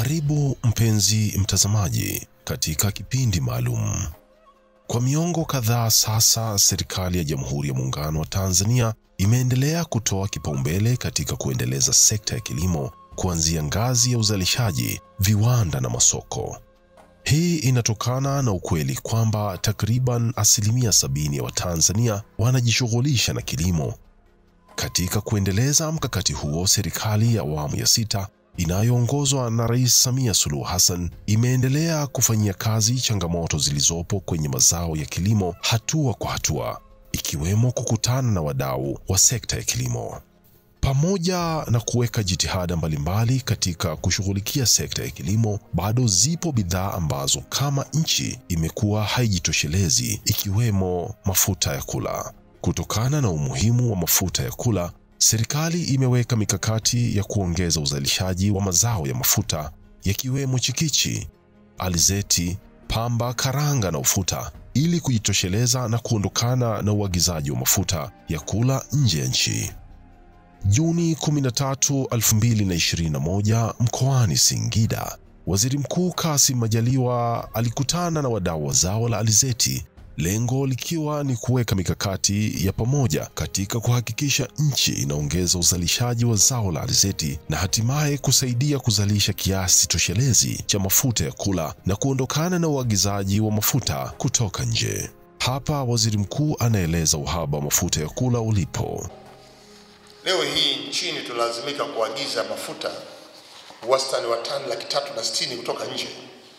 Karibu mpenzi mtazamaji katika kipindi maalum. Kwa miongo kadhaa sasa, serikali ya Jamhuri ya Muungano wa Tanzania imeendelea kutoa kipaumbele katika kuendeleza sekta ya kilimo kuanzia ngazi ya uzalishaji, viwanda na masoko. Hii inatokana na ukweli kwamba takriban asilimia sabini ya Watanzania wanajishughulisha na kilimo. Katika kuendeleza mkakati huo, serikali ya awamu ya sita inayoongozwa na Rais Samia Suluhu Hassan imeendelea kufanyia kazi changamoto zilizopo kwenye mazao ya kilimo hatua kwa hatua, ikiwemo kukutana na wadau wa sekta ya kilimo. Pamoja na kuweka jitihada mbalimbali katika kushughulikia sekta ya kilimo, bado zipo bidhaa ambazo kama nchi imekuwa haijitoshelezi, ikiwemo mafuta ya kula. Kutokana na umuhimu wa mafuta ya kula, serikali imeweka mikakati ya kuongeza uzalishaji wa mazao ya mafuta yakiwemo chikichi, alizeti, pamba, karanga na ufuta ili kujitosheleza na kuondokana na uagizaji wa mafuta ya kula nje ya nchi. Juni 13, 2021 mkoani Singida, Waziri Mkuu Kassim Majaliwa alikutana na wadau wa zao la alizeti, lengo likiwa ni kuweka mikakati ya pamoja katika kuhakikisha nchi inaongeza uzalishaji wa zao la alizeti na hatimaye kusaidia kuzalisha kiasi toshelezi cha mafuta ya kula na kuondokana na uagizaji wa mafuta kutoka nje. Hapa Waziri Mkuu anaeleza uhaba wa mafuta ya kula ulipo. Leo hii nchini tunalazimika kuagiza mafuta wastani wa tani laki tatu na sitini kutoka nje,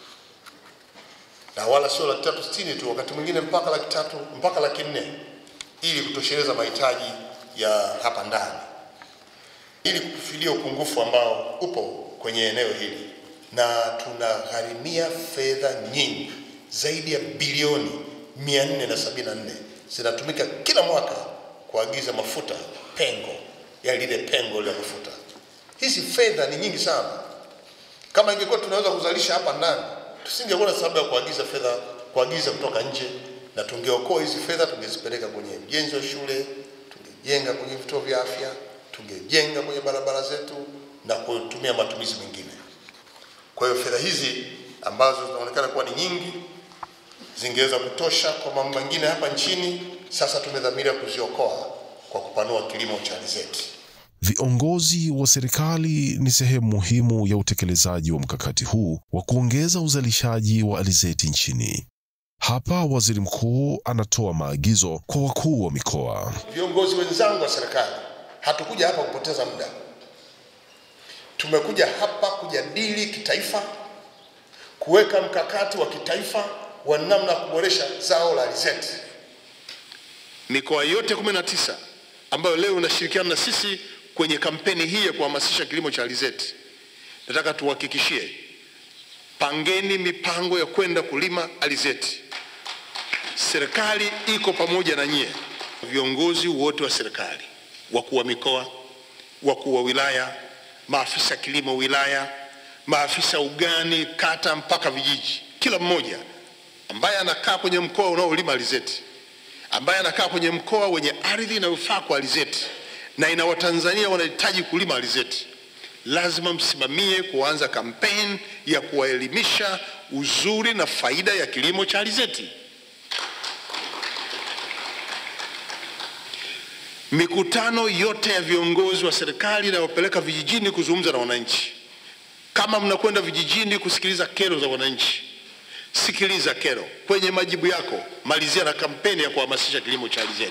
na wala sio laki tatu sitini tu, wakati mwingine mpaka laki tatu mpaka laki nne ili kutosheleza mahitaji ya hapa ndani, ili kufidia upungufu ambao upo kwenye eneo hili, na tunagharimia fedha nyingi zaidi ya bilioni 474 zinatumika kila mwaka kuagiza mafuta pengo ya lile pengo la mafuta. Hizi fedha ni nyingi sana. Kama ingekuwa tunaweza kuzalisha hapa ndani, tusingekuwa na sababu ya kuagiza fedha, kuagiza kutoka nje, na tungeokoa hizi fedha, tungezipeleka kwenye ujenzi wa shule, tungejenga kwenye vituo vya afya, tungejenga kwenye barabara zetu na kutumia matumizi mengine. Kwa hiyo fedha hizi ambazo zinaonekana kuwa ni nyingi zingeweza kutosha kwa mambo mengine hapa nchini. Sasa tumedhamiria kuziokoa kwa kupanua kilimo cha alizeti. Viongozi wa serikali ni sehemu muhimu ya utekelezaji wa mkakati huu wa kuongeza uzalishaji wa alizeti nchini. Hapa Waziri Mkuu anatoa maagizo kwa wakuu wa mikoa. Viongozi wenzangu wa serikali, hatukuja hapa kupoteza muda. Tumekuja hapa kujadili kitaifa, kuweka mkakati wa kitaifa wa namna ya kuboresha zao la alizeti. Mikoa yote 19 ambayo leo inashirikiana na sisi kwenye kampeni hii ya kuhamasisha kilimo cha alizeti, nataka tuhakikishie, pangeni mipango ya kwenda kulima alizeti. Serikali iko pamoja na nyie, viongozi wote wa serikali, wakuu wa mikoa, wakuu wa wilaya, maafisa kilimo wilaya, maafisa ugani kata mpaka vijiji, kila mmoja ambaye anakaa kwenye mkoa unaolima alizeti ambaye anakaa kwenye mkoa wenye ardhi inayofaa kwa alizeti na ina Watanzania wanahitaji kulima alizeti, lazima msimamie kuanza kampeni ya kuwaelimisha uzuri na faida ya kilimo cha alizeti. Mikutano yote ya viongozi wa serikali inayopeleka vijijini kuzungumza na wananchi, kama mnakwenda vijijini kusikiliza kero za wananchi sikiliza kero. Kwenye majibu yako malizia na kampeni ya kuhamasisha kilimo cha alizeti.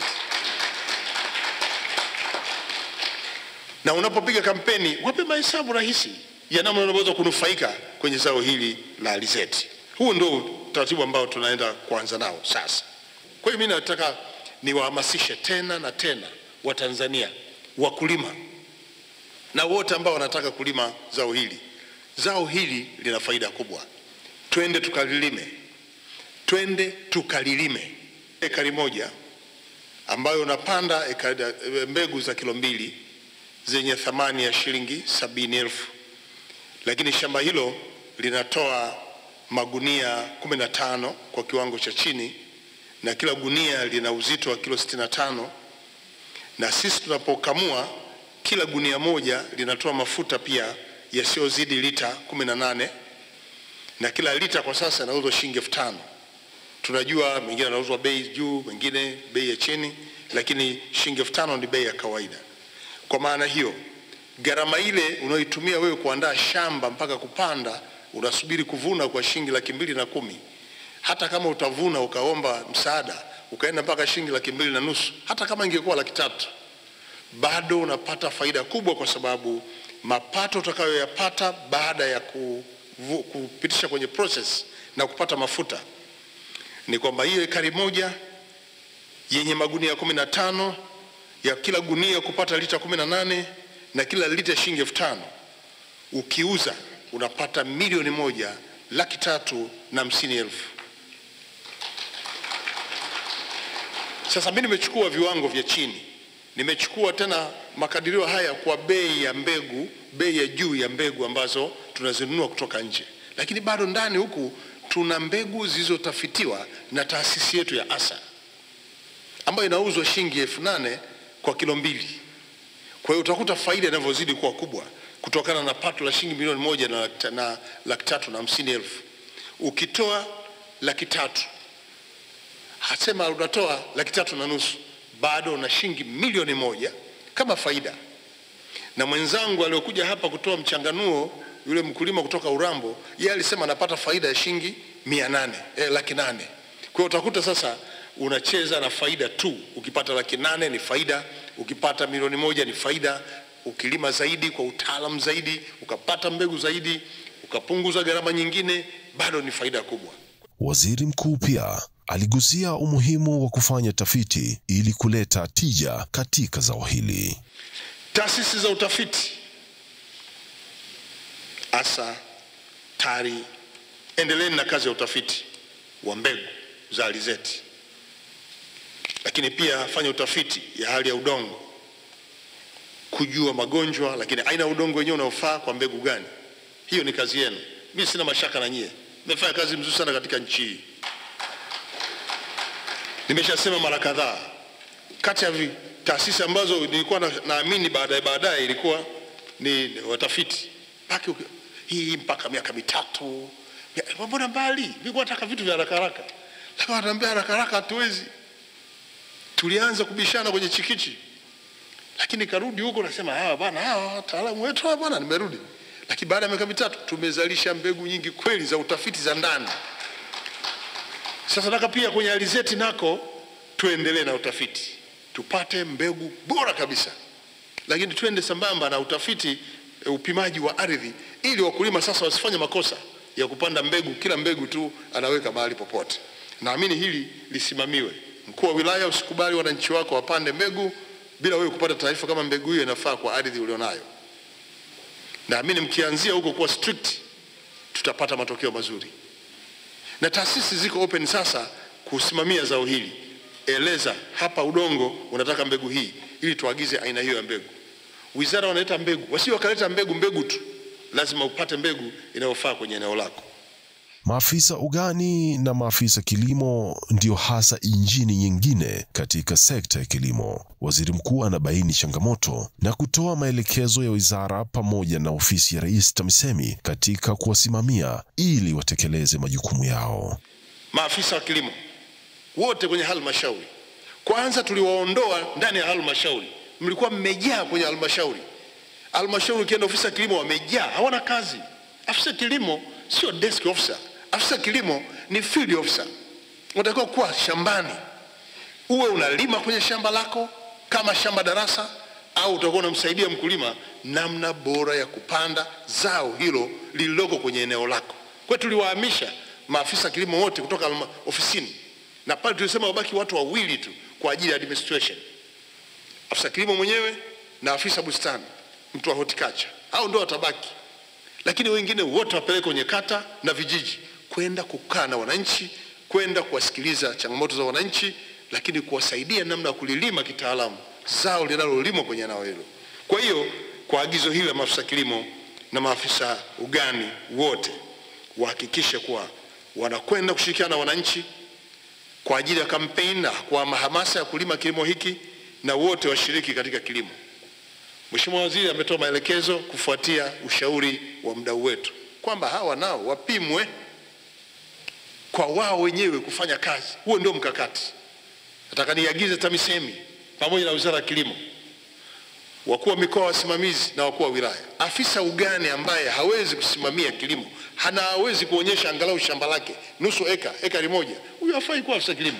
Na unapopiga kampeni, wape mahesabu rahisi ya namna unavyoweza kunufaika kwenye zao hili la alizeti. Huu ndio utaratibu ambao tunaenda kuanza nao sasa. Kwa hiyo mimi nataka niwahamasishe tena na tena Watanzania, wakulima na wote ambao wanataka kulima zao hili. Zao hili lina faida kubwa twende tukalilime, twende tukalilime. Ekari moja ambayo unapanda ekari, mbegu za kilo mbili zenye thamani ya shilingi sabini elfu, lakini shamba hilo linatoa magunia kumi na tano kwa kiwango cha chini, na kila gunia lina uzito wa kilo sitini na tano na sisi tunapokamua kila gunia moja linatoa mafuta pia yasiyozidi lita 18 na kila lita kwa sasa inauzwa shilingi elfu tano. Tunajua mengine anauzwa bei juu, mengine bei ya chini, lakini shilingi elfu tano ni bei ya kawaida. Kwa maana hiyo, gharama ile unayoitumia wewe kuandaa shamba mpaka kupanda, unasubiri kuvuna kwa shilingi laki mbili na kumi. Hata kama utavuna ukaomba msaada ukaenda mpaka shilingi laki mbili na nusu, hata kama ingekuwa laki tatu, bado unapata faida kubwa, kwa sababu mapato utakayoyapata baada ya kuvu, kupitisha kwenye process na kupata mafuta ni kwamba hiyo ekari moja yenye magunia kumi na tano ya kila gunia kupata lita kumi na nane na kila lita shilingi elfu tano ukiuza unapata milioni moja laki tatu na hamsini elfu. Sasa mimi nimechukua viwango vya chini, nimechukua tena makadirio haya kwa bei ya mbegu, bei ya juu ya mbegu ambazo tunazinunua kutoka nje, lakini bado ndani huku tuna mbegu zilizotafitiwa na taasisi yetu ya ASA ambayo inauzwa shilingi elfu nane kwa kilo mbili. Kwa hiyo utakuta faida inavyozidi kuwa kubwa kutokana na pato la shilingi milioni moja na laki na laki tatu na hamsini elfu. Ukitoa laki tatu hasema unatoa laki tatu na nusu bado una shilingi milioni moja kama faida. Na mwenzangu aliyokuja hapa kutoa mchanganuo yule mkulima kutoka Urambo, yeye alisema anapata faida ya shilingi mia nane eh, laki nane. Kwa hiyo utakuta sasa unacheza na faida tu. Ukipata laki nane ni faida, ukipata milioni moja ni faida. Ukilima zaidi kwa utaalamu zaidi, ukapata mbegu zaidi, ukapunguza gharama nyingine, bado ni faida kubwa. Waziri Mkuu pia aligusia umuhimu wa kufanya tafiti ili kuleta tija katika zao hili. Taasisi za utafiti ASA, TARI, endeleeni na kazi ya utafiti wa mbegu za alizeti, lakini pia fanya utafiti ya hali ya udongo, kujua magonjwa, lakini aina ya udongo wenyewe unaofaa kwa mbegu gani. Hiyo ni kazi yenu, mimi sina mashaka na nyie, mmefanya kazi mzuri sana katika nchi hii. Nimeshasema mara kadhaa, kati ya vi- taasisi ambazo nilikuwa na- naamini baadaye baadaye ilikuwa ni ni watafiti mpaka uki- hii mpaka miaka mitatu, Mia- mbona mbali? Nilikuwa nataka vitu vya haraka haraka, lakini wananiambia haraka haraka hatuwezi. Tulianza kubishana kwenye chikichi, lakini karudi huko nasema hawa bwana, hawa wataalamu wetu hawa bwana, nimerudi. Lakini baada ya miaka mitatu tumezalisha mbegu nyingi kweli za utafiti za ndani. Sasa nataka pia kwenye alizeti nako tuendelee na utafiti, tupate mbegu bora kabisa, lakini tuende sambamba na utafiti e, upimaji wa ardhi, ili wakulima sasa wasifanye makosa ya kupanda mbegu, kila mbegu tu anaweka mahali popote. Naamini hili lisimamiwe. Mkuu wa wilaya, usikubali wananchi wako wapande mbegu bila wewe kupata taarifa kama mbegu hiyo inafaa kwa ardhi ulionayo. Naamini mkianzia huko kuwa strict, tutapata matokeo mazuri na taasisi ziko open sasa kusimamia zao hili. Eleza hapa udongo unataka mbegu hii, ili tuagize aina hiyo ya mbegu. Wizara wanaleta mbegu, wasio wakaleta mbegu mbegu tu, lazima upate mbegu inayofaa kwenye eneo lako. Maafisa ugani na maafisa kilimo ndio hasa injini nyingine katika sekta ya kilimo. Waziri Mkuu anabaini changamoto na kutoa maelekezo ya wizara pamoja na ofisi ya Rais TAMISEMI katika kuwasimamia ili watekeleze majukumu yao. Maafisa wa kilimo wote kwenye halmashauri, kwanza tuliwaondoa ndani ya halmashauri. Mlikuwa mmejaa kwenye halmashauri. Halmashauri ukienda ofisi ya kilimo wamejaa, hawana kazi. Afisa kilimo sio desk officer, afisa kilimo ni field officer. Unatakiwa kuwa shambani, uwe unalima kwenye shamba lako kama shamba darasa, au utakuwa unamsaidia mkulima namna bora ya kupanda zao hilo lililoko kwenye eneo lako. Kwa hiyo tuliwahamisha maafisa kilimo wote kutoka halma- ofisini, na pale tulisema wabaki watu wawili tu kwa ajili ya administration, afisa kilimo mwenyewe na afisa bustani, mtu wa horticulture, au ndio watabaki, lakini wengine wote wapeleke kwenye kata na vijiji kwenda kukaa na wananchi, kwenda kuwasikiliza changamoto za wananchi, lakini kuwasaidia namna ya kulilima kitaalamu zao linalolimwa kwenye eneo hilo. Kwa hiyo kwa agizo hili la maafisa kilimo na maafisa ugani wote wahakikishe kuwa wanakwenda kushirikiana na wananchi kwa ajili ya kampeni na kwa mahamasa ya kulima kilimo hiki, na wote washiriki katika kilimo. Mheshimiwa Waziri ametoa maelekezo kufuatia ushauri wa mdau wetu kwamba hawa nao wapimwe kwa wao wenyewe kufanya kazi. Huo ndio mkakati. Nataka niagize TAMISEMI pamoja na Wizara ya Kilimo, wakuu wa mikoa wasimamizi na wakuu wa wilaya, afisa ugani ambaye hawezi kusimamia kilimo, hana hawezi kuonyesha angalau shamba lake nusu eka, ekari moja, huyu hafai kuwa afisa kilimo.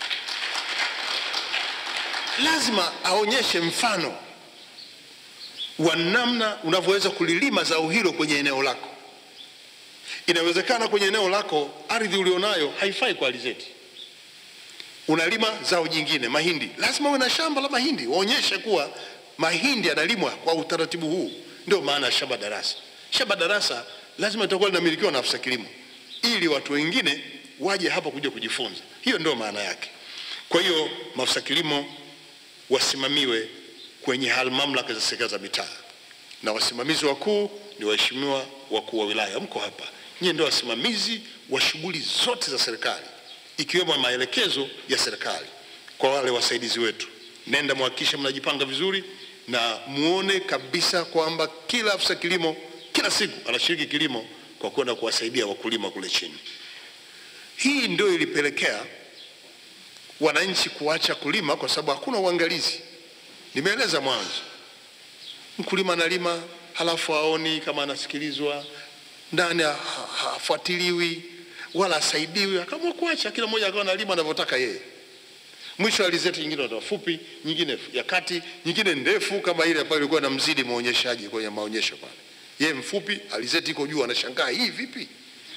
Lazima aonyeshe mfano wa namna unavyoweza kulilima zao hilo kwenye eneo lako. Inawezekana kwenye eneo lako ardhi ulionayo haifai kwa alizeti, unalima zao jingine, mahindi. Lazima uwe na shamba la mahindi, waonyeshe kuwa mahindi yanalimwa kwa utaratibu huu. Ndio maana ya shamba darasa. Shamba darasa lazima litakuwa linamilikiwa na afisa kilimo, ili watu wengine waje hapa kuja kujifunza. Hiyo ndio maana yake. Kwa hiyo maafisa kilimo wasimamiwe kwenye hal mamlaka za serikali za mitaa, na wasimamizi wakuu ni waheshimiwa wakuu wa wilaya. Mko hapa, nyie ndio wasimamizi wa shughuli zote za serikali, ikiwemo maelekezo ya serikali kwa wale wasaidizi wetu. Nenda muhakikishe mnajipanga vizuri na muone kabisa kwamba kila afisa kilimo kila siku anashiriki kilimo kwa kwenda kuwasaidia wakulima kule chini. Hii ndio ilipelekea wananchi kuacha kulima kwa sababu hakuna uangalizi. Nimeeleza mwanzo, mkulima analima halafu aoni kama anasikilizwa ndani, ha- ha- hafuatiliwi wala asaidiwi, akaamua kuacha, kila mmoja akawa analima anavyotaka yeye. Mwisho alizeti nyingine ndio fupi, nyingine ya kati, nyingine ndefu kama ile ambayo ilikuwa na mzidi maonyeshaji kwenye maonyesho pale. Yeye mfupi, alizeti iko juu, anashangaa hii vipi?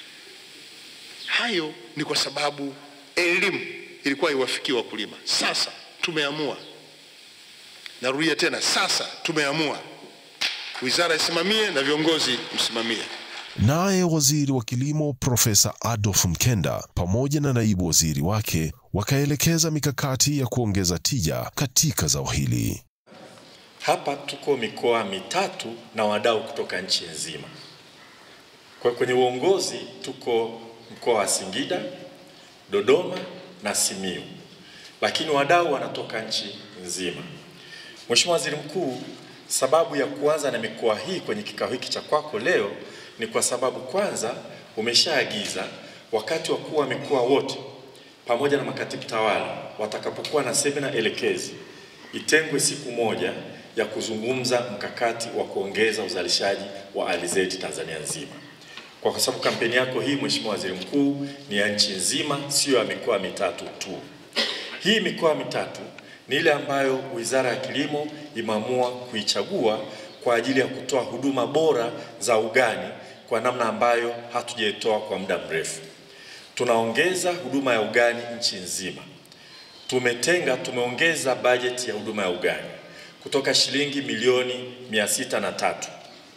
Hayo ni kwa sababu elimu ilikuwa iwafikie wakulima. Sasa tumeamua, narudia tena, sasa tumeamua, wizara isimamie na viongozi msimamie. Naye waziri wa kilimo Profesa Adolf Mkenda pamoja na naibu waziri wake wakaelekeza mikakati ya kuongeza tija katika zao hili. Hapa tuko mikoa mitatu na wadau kutoka nchi nzima. Kwa kwenye uongozi tuko mkoa wa Singida, Dodoma na Simiyu, lakini wadau wanatoka nchi nzima. Mheshimiwa Waziri Mkuu, sababu ya kuanza na mikoa hii kwenye kikao hiki cha kwako leo ni kwa sababu kwanza umeshaagiza wakati wakuu wa mikoa wote pamoja na makatibu tawala watakapokuwa na semina elekezi itengwe siku moja ya kuzungumza mkakati wa kuongeza uzalishaji wa alizeti Tanzania nzima. Kwa sababu kampeni yako hii Mheshimiwa Waziri Mkuu ni ya nchi nzima, sio ya mikoa mitatu tu. Hii mikoa mitatu ni ile ambayo Wizara ya Kilimo imeamua kuichagua kwa ajili ya kutoa huduma bora za ugani kwa namna ambayo hatujaitoa kwa muda mrefu. Tunaongeza huduma ya ugani nchi nzima. Tumetenga, tumeongeza bajeti ya huduma ya ugani kutoka shilingi milioni mia sita na tatu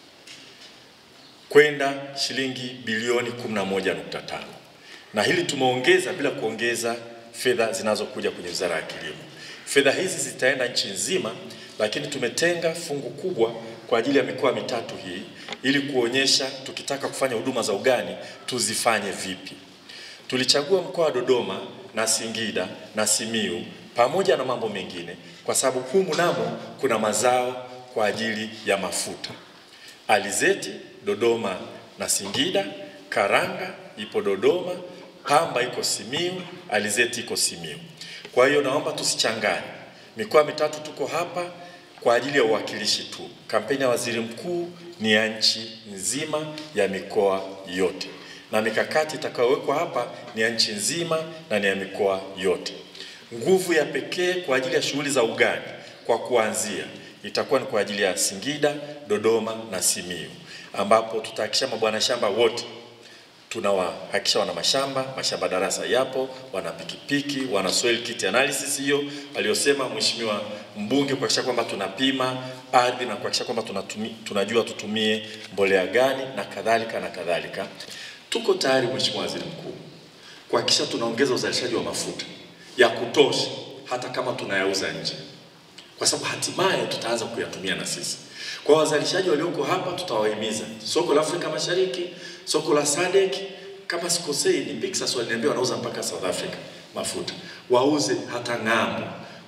kwenda shilingi bilioni 11.5 na hili tumeongeza bila kuongeza fedha zinazokuja kwenye Wizara ya Kilimo. Fedha hizi zitaenda nchi nzima, lakini tumetenga fungu kubwa kwa ajili ya mikoa mitatu hii ili kuonyesha tukitaka kufanya huduma za ugani tuzifanye vipi. Tulichagua mkoa wa Dodoma na Singida na Simiyu pamoja na mambo mengine kwa sababu humu namo kuna mazao kwa ajili ya mafuta. Alizeti Dodoma na Singida, karanga ipo Dodoma, pamba iko Simiyu, alizeti iko Simiyu. Kwa hiyo naomba tusichanganye. Mikoa mitatu tuko hapa kwa ajili ya uwakilishi tu. Kampeni ya waziri mkuu ni ya nchi nzima ya mikoa yote, na mikakati itakayowekwa hapa ni ya nchi nzima na ni ya mikoa yote. Nguvu ya pekee kwa ajili ya shughuli za ugani kwa kuanzia itakuwa ni kwa ajili ya Singida, Dodoma na Simiyu, ambapo tutahakikisha mabwana shamba wote tunawahakikisha wana mashamba, mashamba darasa yapo, wana pikipiki, wana soil kit analysis hiyo aliyosema mheshimiwa mbunge, kuhakikisha kwamba tunapima ardhi na kuhakikisha kwamba tunatumi, tunajua tutumie mbolea gani na kadhalika na kadhalika. Tuko tayari Mheshimiwa Waziri Mkuu kuhakikisha tunaongeza uzalishaji wa mafuta ya kutosha, hata kama tunayauza nje, kwa sababu hatimaye tutaanza kuyatumia na sisi. Kwa wazalishaji walioko hapa tutawahimiza, soko la Afrika Mashariki, soko la SADC, kama sikosei ni Pixas waliniambia wanauza mpaka South Africa mafuta, wauze hata ng'ambo,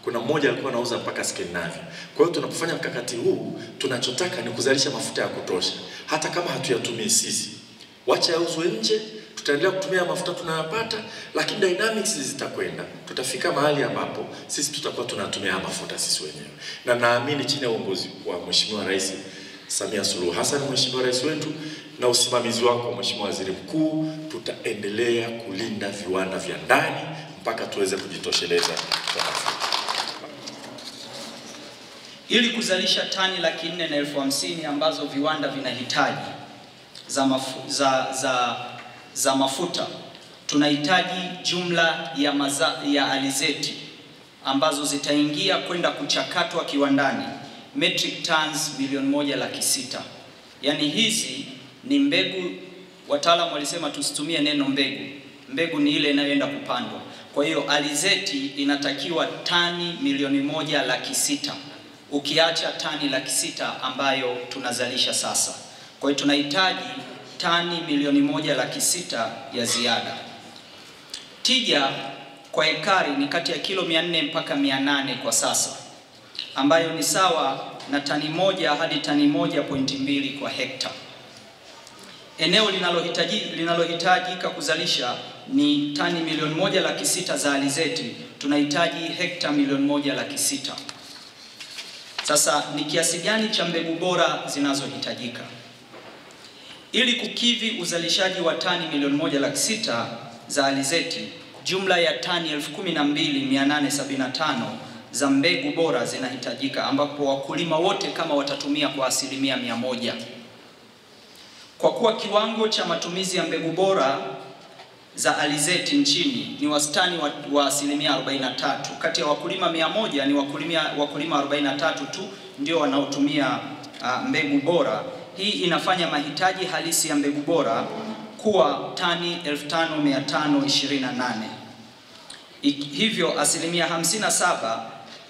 kuna mmoja alikuwa anauza mpaka Scandinavia. Kwa hiyo tunapofanya mkakati huu, tunachotaka ni kuzalisha mafuta ya kutosha, hata kama hatuyatumii sisi, wacha yauzwe nje, tutaendelea kutumia mafuta tunayopata, lakini dynamics zitakwenda, tutafika mahali ambapo sisi tutakuwa tunatumia haya mafuta sisi wenyewe, na naamini chini ya uongozi wa Mheshimiwa Rais Samia Suluhu Hassan, Mheshimiwa Rais wetu, na usimamizi wako Mheshimiwa Waziri Mkuu, tutaendelea kulinda viwanda vya ndani mpaka tuweze kujitosheleza kwa mafuta. ili kuzalisha tani laki nne na elfu hamsini ambazo viwanda vinahitaji za, mafu, za, za, za mafuta tunahitaji jumla ya, maza, ya alizeti ambazo zitaingia kwenda kuchakatwa kiwandani metric tons milioni moja laki sita. Yaani hizi ni mbegu, wataalamu walisema tusitumie neno mbegu. Mbegu ni ile inayoenda kupandwa. Kwa hiyo alizeti inatakiwa tani milioni moja laki sita ukiacha tani laki sita ambayo tunazalisha sasa. Kwa hiyo tunahitaji tani milioni moja laki sita ya ziada. Tija kwa ekari ni kati ya kilo 400 mpaka 800 kwa sasa, ambayo ni sawa na tani moja hadi tani moja pointi mbili kwa hekta. Eneo linalohitaji linalohitajika kuzalisha ni tani milioni moja laki sita za alizeti, tunahitaji hekta milioni moja laki sita. Sasa ni kiasi gani cha mbegu bora zinazohitajika ili kukidhi uzalishaji wa tani milioni moja laki sita za alizeti? Jumla ya tani 12875 za mbegu bora zinahitajika, ambapo wakulima wote kama watatumia kwa asilimia mia moja. Kwa kuwa kiwango cha matumizi ya mbegu bora za alizeti nchini ni wastani wa, wa asilimia 43. Kati ya wakulima mia moja ni wakulima, wakulima 43 tu ndio wanaotumia uh, mbegu bora. Hii inafanya mahitaji halisi ya mbegu bora kuwa tani 5528. Hivyo asilimia 57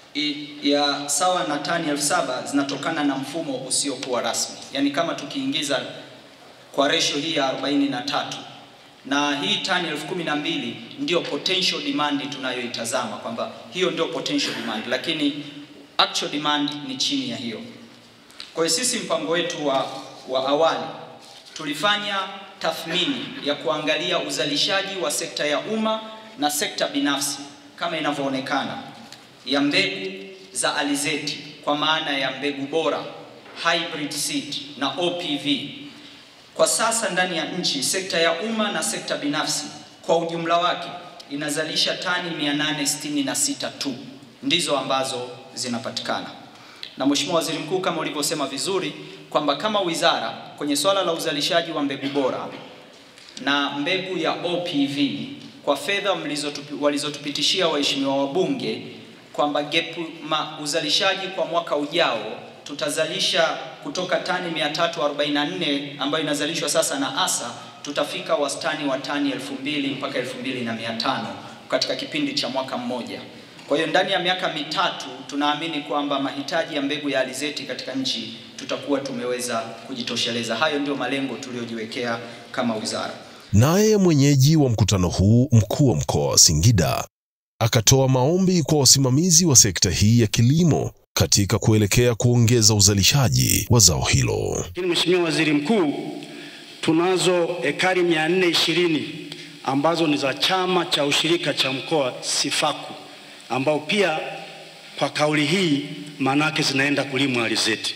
ya sawa na tani 7000 zinatokana na mfumo usiokuwa rasmi, yaani kama tukiingiza kwa ratio hii ya 43 na hii tani elfu kumi na mbili ndio potential demand tunayoitazama kwamba hiyo ndio potential demand, lakini actual demand ni chini ya hiyo. Kwa hiyo sisi mpango wetu wa, wa awali tulifanya tathmini ya kuangalia uzalishaji wa sekta ya umma na sekta binafsi kama inavyoonekana ya mbegu za alizeti kwa maana ya mbegu bora hybrid seed na OPV. Kwa sasa ndani ya nchi sekta ya umma na sekta binafsi kwa ujumla wake inazalisha tani 866 tu ndizo ambazo zinapatikana. Na Mheshimiwa Waziri Mkuu, kama ulivyosema vizuri kwamba kama wizara kwenye swala la uzalishaji wa mbegu bora na mbegu ya OPV kwa fedha walizotupitishia waheshimiwa wabunge kwamba gap ma uzalishaji kwa mwaka ujao tutazalisha kutoka tani 344 ambayo inazalishwa sasa na ASA, tutafika wastani wa tani 2000 mpaka 2500 katika kipindi cha mwaka mmoja. Kwa hiyo ndani ya miaka mitatu tunaamini kwamba mahitaji ya mbegu ya alizeti katika nchi tutakuwa tumeweza kujitosheleza. Hayo ndio malengo tuliyojiwekea kama wizara. Naye mwenyeji wa mkutano huu, mkuu wa mkoa wa Singida, akatoa maombi kwa wasimamizi wa sekta hii ya kilimo katika kuelekea kuongeza uzalishaji wa zao hilo. Lakini Mheshimiwa Waziri Mkuu, tunazo ekari 420 ambazo ni za chama cha ushirika cha mkoa Sifaku, ambao pia kwa kauli hii manake zinaenda kulimwa alizeti.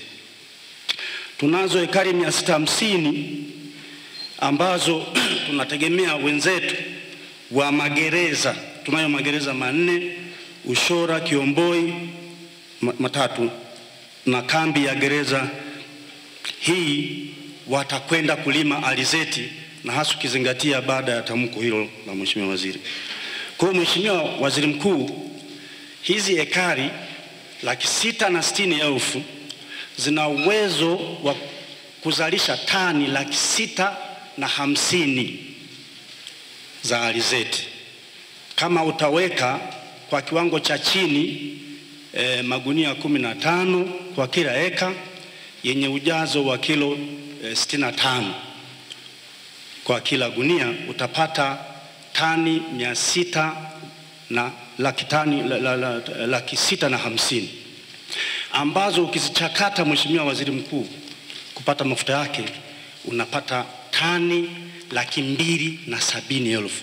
Tunazo ekari 650 ambazo tunategemea wenzetu wa magereza, tunayo magereza manne Ushora, Kiomboi matatu na kambi ya gereza hii watakwenda kulima alizeti na hasa ukizingatia baada ya tamko hilo la Mheshimiwa Waziri. Kwa hiyo Mheshimiwa Waziri Mkuu, hizi ekari laki sita na sitini elfu zina uwezo wa kuzalisha tani laki sita na hamsini za alizeti kama utaweka kwa kiwango cha chini E, magunia kumi na tano kwa kila eka yenye ujazo wa kilo e, sitini na tano kwa kila gunia utapata tani mia sita na laki tani la, la, la, laki sita na hamsini ambazo ukizichakata Mheshimiwa Waziri Mkuu kupata mafuta yake unapata tani laki mbili na sabini elfu.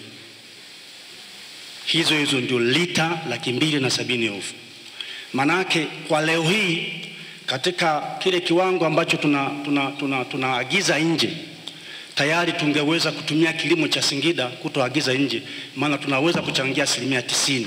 Hizo hizo ndio lita laki mbili na sabini elfu. Manake kwa leo hii katika kile kiwango ambacho tunaagiza tuna, tuna, tuna nje tayari tungeweza kutumia kilimo cha Singida kutoagiza nje, maana tunaweza kuchangia asilimia tisini,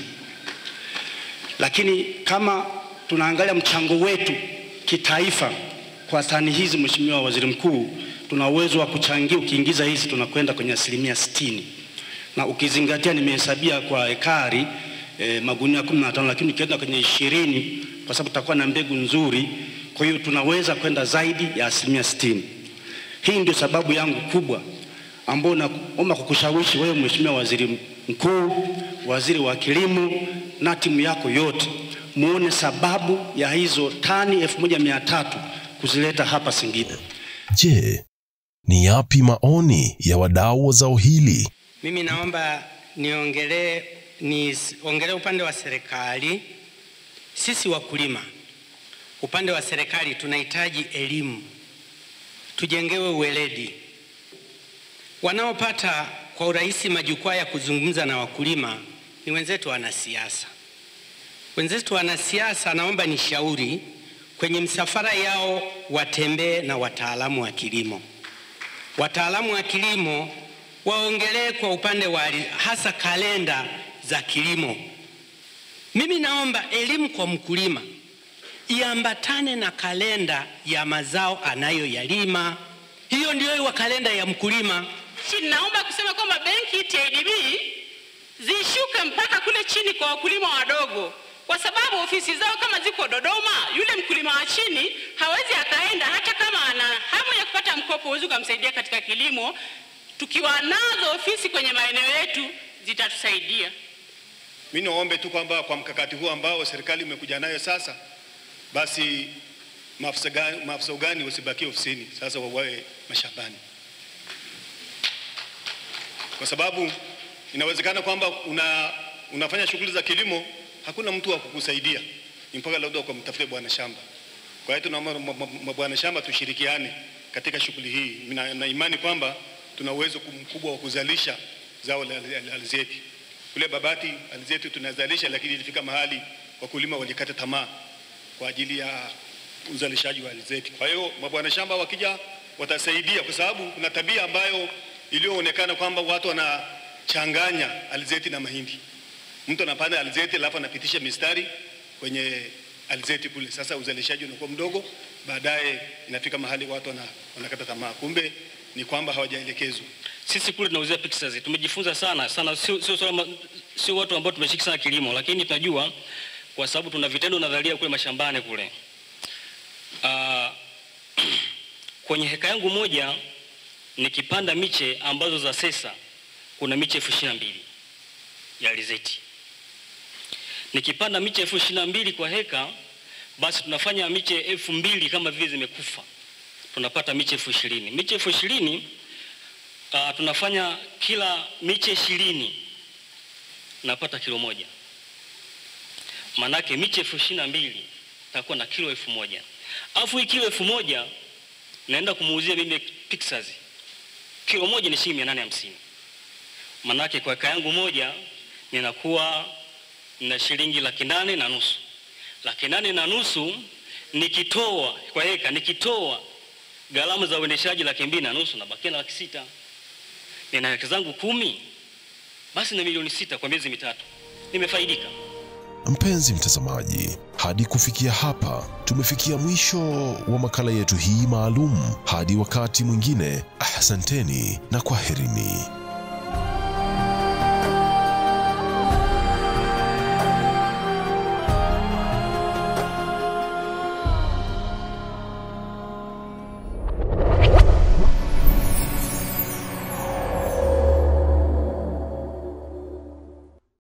lakini kama tunaangalia mchango wetu kitaifa kwa tani hizi, Mheshimiwa Waziri Mkuu, tuna uwezo wa kuchangia, ukiingiza hizi tunakwenda kwenye asilimia sitini, na ukizingatia nimehesabia kwa ekari eh, magunia 15 lakini ukienda kwenye ishirini kwa sababu tutakuwa na mbegu nzuri, kwa hiyo tunaweza kwenda zaidi ya asilimia sitini. Hii ndio sababu yangu kubwa ambayo naomba kukushawishi wewe Mheshimiwa Waziri Mkuu, Waziri wa Kilimo na timu yako yote muone sababu ya hizo tani 1300 kuzileta hapa Singida. Je, ni yapi maoni ya wadau wa zao hili? Mimi naomba niongelee niongelee upande wa serikali. Sisi wakulima, upande wa serikali tunahitaji elimu, tujengewe uweledi. Wanaopata kwa urahisi majukwaa ya kuzungumza na wakulima ni wenzetu wanasiasa. Wenzetu wanasiasa, naomba nishauri kwenye msafara yao watembee na wataalamu wa kilimo. Wataalamu wa kilimo waongelee kwa upande wa hasa kalenda za kilimo. Mimi naomba elimu kwa mkulima iambatane na kalenda ya mazao anayoyalima. Hiyo ndio iwa kalenda ya mkulima. Naomba kusema kwamba benki TADB zishuke mpaka kule chini kwa wakulima wadogo, kwa sababu ofisi zao kama ziko Dodoma, yule mkulima wa chini hawezi akaenda, hata kama ana hamu ya kupata mkopo, huwezi ukamsaidia katika kilimo. Tukiwa nazo ofisi kwenye maeneo yetu zitatusaidia. Mimi naombe tu kwamba kwa mkakati huu ambao serikali imekuja nayo sasa, basi maafisa ugani wasibakie ofisini, sasa wawae mashambani, kwa sababu inawezekana kwamba una, unafanya shughuli za kilimo, hakuna mtu wa kukusaidia, ni mpaka labda ukamtafute bwana shamba. Kwa hiyo tunaomba mabwana shamba tushirikiane katika shughuli hii, na, na imani kwamba tuna uwezo mkubwa wa kuzalisha zao la alizeti. Kule Babati alizeti tunazalisha, lakini ilifika mahali wakulima walikata tamaa kwa ajili ya uzalishaji wa alizeti. Kwa hiyo mabwana shamba wakija watasaidia, kwa sababu kuna tabia ambayo iliyoonekana kwamba watu wanachanganya alizeti na mahindi. Mtu anapanda alizeti alafu anapitisha mistari kwenye alizeti kule, sasa uzalishaji unakuwa mdogo, baadaye inafika mahali watu wana, wanakata tamaa, kumbe ni kwamba hawajaelekezwa. Sisi kule tunauzia pixels, tumejifunza sana sana, sio sio sio watu ambao tumeshika sana kilimo, lakini tunajua kwa sababu tuna vitendo nadharia kule mashambani kule. Uh, kwenye heka yangu moja nikipanda miche ambazo za sesa kuna miche elfu ishirini na mbili ya alizeti. Nikipanda miche elfu ishirini na mbili kwa heka, basi tunafanya miche elfu mbili kama vile zimekufa, tunapata miche elfu ishirini. Miche elfu ishirini uh, tunafanya kila miche ishirini napata kilo moja, manake miche elfu ishirini na mbili takuwa na kilo elfu moja alafu hii kilo elfu moja naenda kumuuzia mimi Pixars, kilo moja ni shilingi mia nane hamsini manake kwa eka yangu moja ninakuwa na shilingi laki nane na nusu. Laki nane na nusu nikitoa kwa eka, nikitoa gharama za uendeshaji laki mbili na nusu nabakia na laki sita. Nina eka zangu kumi, basi na milioni sita kwa miezi mitatu, nimefaidika. Mpenzi mtazamaji, hadi kufikia hapa tumefikia mwisho wa makala yetu hii maalum. Hadi wakati mwingine, asanteni na kwaherini.